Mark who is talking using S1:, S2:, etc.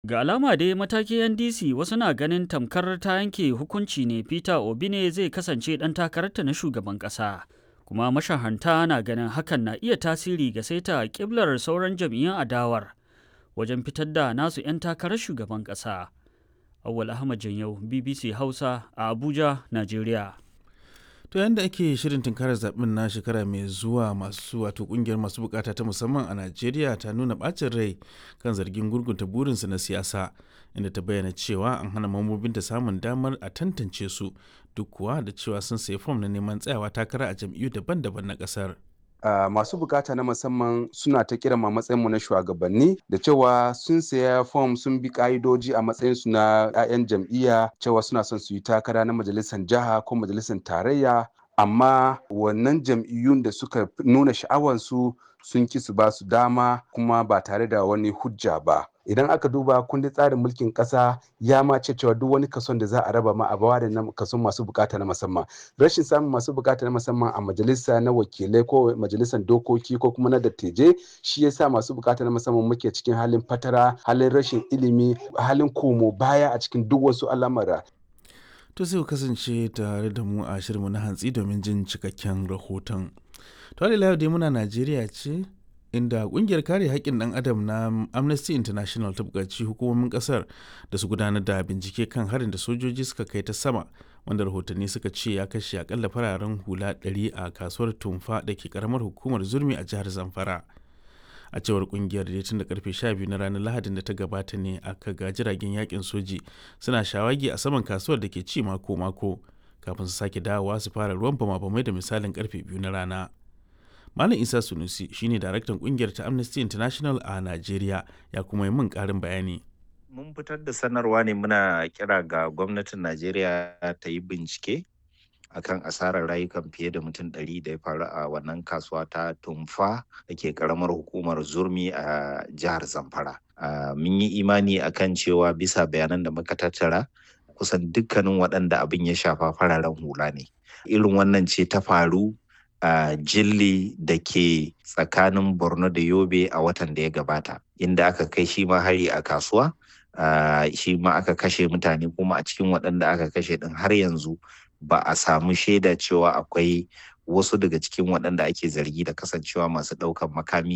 S1: Ga alama dai matakin NDC wasu na ganin tamkar ta yanke hukunci ne Peter Obi ne zai kasance ɗan takararta na shugaban ƙasa. Kuma mashahanta na ganin hakan na iya tasiri ga saita ƙiblar sauran jam'iyyun adawar wajen fitar da nasu 'yan takarar shugaban ƙasa. Awwal Ahmad Janyau, BBC Hausa a Abuja, Najeriya.
S2: To yadda ake shirin tunkarar zaɓen na shekara mai zuwa masu wato kungiyar masu bukata ta musamman a Najeriya ta nuna ɓacin rai kan zargin gurgunta burinsu na siyasa inda ta bayyana cewa an hana mambobinta samun damar a tantance su duk kuwa da cewa sun sayi fom na neman tsayawa takara a jam'iyyu daban-daban na ƙasar.
S3: Uh, masu bukata na musamman suna ta kira ma matsayinmu na shugabanni da cewa sun saya fom sun bi ka'idoji a matsayinsu na 'ya'yan jam'iyya cewa suna son su yi takara na majalisar jiha ko majalisar tarayya amma wannan jam'iyyun da suka nuna sha'awansu sun ki su ba su dama kuma ba tare da wani hujja ba idan aka duba kundin tsarin mulkin kasa ya ma ce cewa duk wani kason da za a raba ma a bawa da na kason masu bukata na musamman rashin samun masu bukata na musamman a majalisa na wakilai ko majalisar dokoki ko kuma na dattijai shi yasa masu bukata na musamman muke cikin halin fatara halin rashin ilimi halin komo baya a cikin duk wasu al'amura
S2: to sai ku kasance tare da mu a shirinmu na hantsi domin jin cikakken rahoton to da dai muna najeriya ce inda kungiyar kare haƙƙin ɗan adam na amnesty international ta buƙaci hukumomin ƙasar da su gudanar da bincike kan harin da sojoji suka kai ta sama wanda rahotanni suka ce ya kashe akalla fararen hula 100 a kasuwar tumfa da ke karamar hukumar zurmi a jihar zamfara a cewar kungiyar da tun da karfe 12 na ranar lahadin da ta gabata ne aka ga jiragen yakin soji suna shawagi a saman kasuwar da ke ci mako-mako kafin su sake dawowa su fara ruwan bama-bamai da misalin karfe biyu na rana Malam Isa Sunusi shine daraktan kungiyar ta Amnesty International a Najeriya ya kuma yi min karin bayani.
S4: Mun fitar da sanarwa ne muna kira ga gwamnatin Najeriya ta yi bincike akan asarar rayukan fiye da mutum ɗari da ya faru a wannan kasuwa ta tumfa da ke karamar hukumar zurmi a jihar Zamfara. Mun yi imani akan cewa bisa bayanan da muka tattara kusan dukkanin waɗanda abin ya shafa fararen hula ne. Irin wannan ce ta faru a uh, jilli da ke tsakanin borno da yobe a watan da ya gabata inda aka kai shi ma hari a kasuwa uh, shi ma aka kashe mutane kuma a cikin waɗanda aka kashe ɗin har yanzu ba a samu shaida cewa akwai wasu daga cikin waɗanda ake zargi da kasancewa masu ɗaukan makami